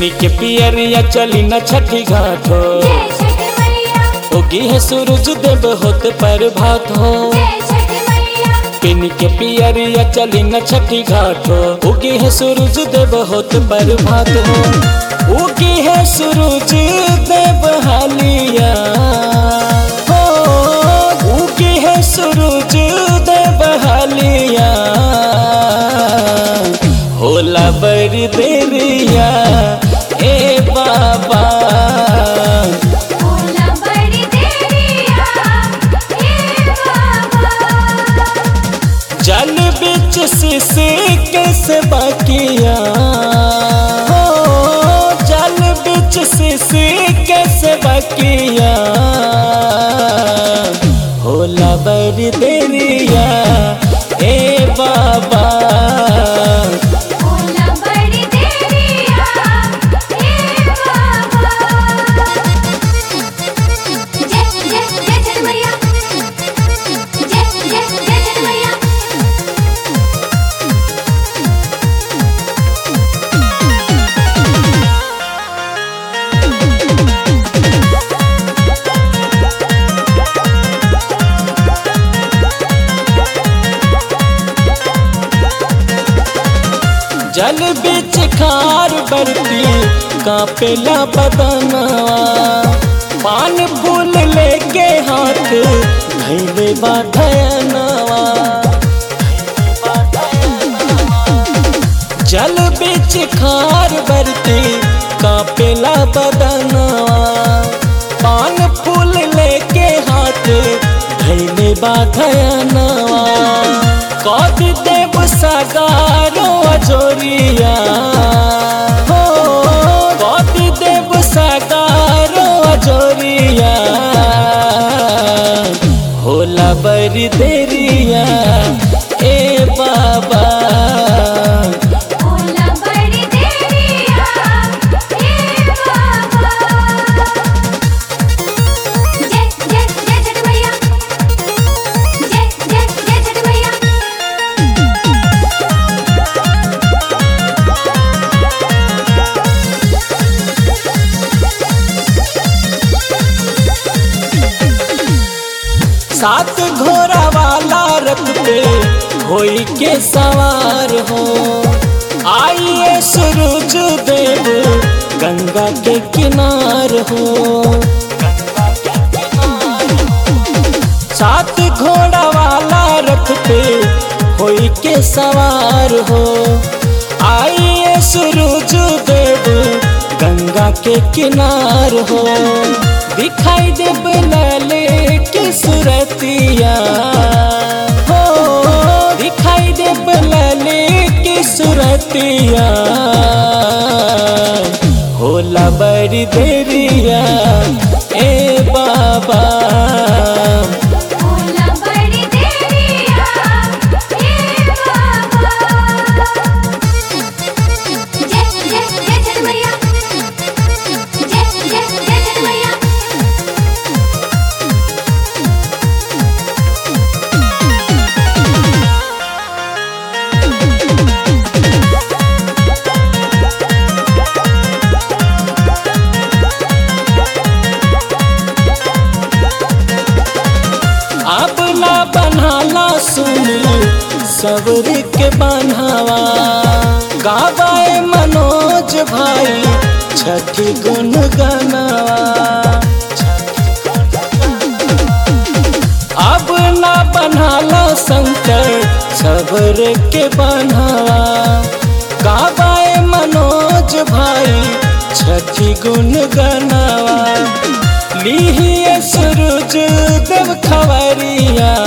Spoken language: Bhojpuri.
पेनी के पियरिया चली न छठी घाट हो जय छठ मैया उगी है सूरज देव होत पर भात हो जय छठ मैया पेनी के पियरिया चली न छठी घाट हो उगी है सूरज देव होत पर भात हो उगी है सूरज देव हालिया हो उगी है सूरज देव हालिया होला बड़ी देरिया ए बाबा भोला बड़ी देरिया हे बाबा जल बिच शिशि कैसे बाकिया हो जल बिच शिशि कैसे बाकिया होला बड़ी देरिया ए बाबा भोला बड़ी देरिया हे बाबा जय जय जय छठ मैया जय जय जय छठ मैया जल बिच खार बरती कापेला बदनवा पान फूल लेके हाथ धैले बाधनवा जल बिच खार बरती कापेला बदनवा पान फूल लेके हाथ धैले बाधनवा कद देव सगारो अजोरिया हो कद देव सगारो अजोरिया होला बड़ी देरिया ए बाबा भोला बड़ी देरिया हे बाबा जय जय जय छठ मैया जय जय जय छठ मैया सात घोड़ा वाला रथ पे होई के सवार हो आइए सूरज देव गंगा के किनार हो सात घोड़ा वाला रथ पे होई के सवार हो आइए सूरज देव गंगा के किनार हो दिखाई दे लाले की सुरतिया हो दिखाई दे लाले की सुरतिया होला बड़ी देरिया ए बाबा भोला बड़ी देरिया हे बाबा जय जय जय छठ मैया जय जय जय छठ मैया अब ना बनाला सुन सबर के बनावा गावाए मनोज भाई छठी गुन गनावा अब ना बनाला शंकर सबर के बनावा गावाए मनोज भाई छठी गुन गनावा लीहिए सूरज देव खवरिया